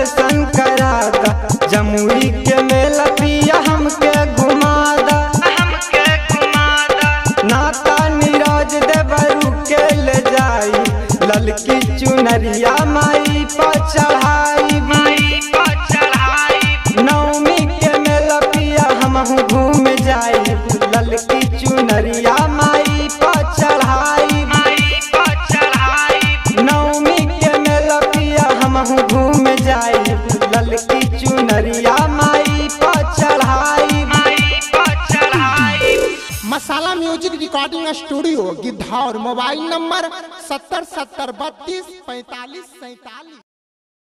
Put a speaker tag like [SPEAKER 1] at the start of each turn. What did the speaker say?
[SPEAKER 1] दर्शन करादा जमुई के मेला पिया हमके घुमादा हमके घुमादा नाता नीरज देवरू के ले जाई ललकी चुनरिया माई पर चढ़ाई माई पर चढ़ाई नवमी के मेला पिया हमहू घूम जाई ललकी चुनरिया माई पर चढ़ाई माई पर चढ़ाई नवमी के मेला पिया हमहू घूम जाई ललकी चुनरिया माई पर चढ़ाई माई पर चढ़ाई
[SPEAKER 2] Masala music recording studio Gidhaur mobile number सत्तर सत्तर बत्तीस पैंतालीस सैतालीस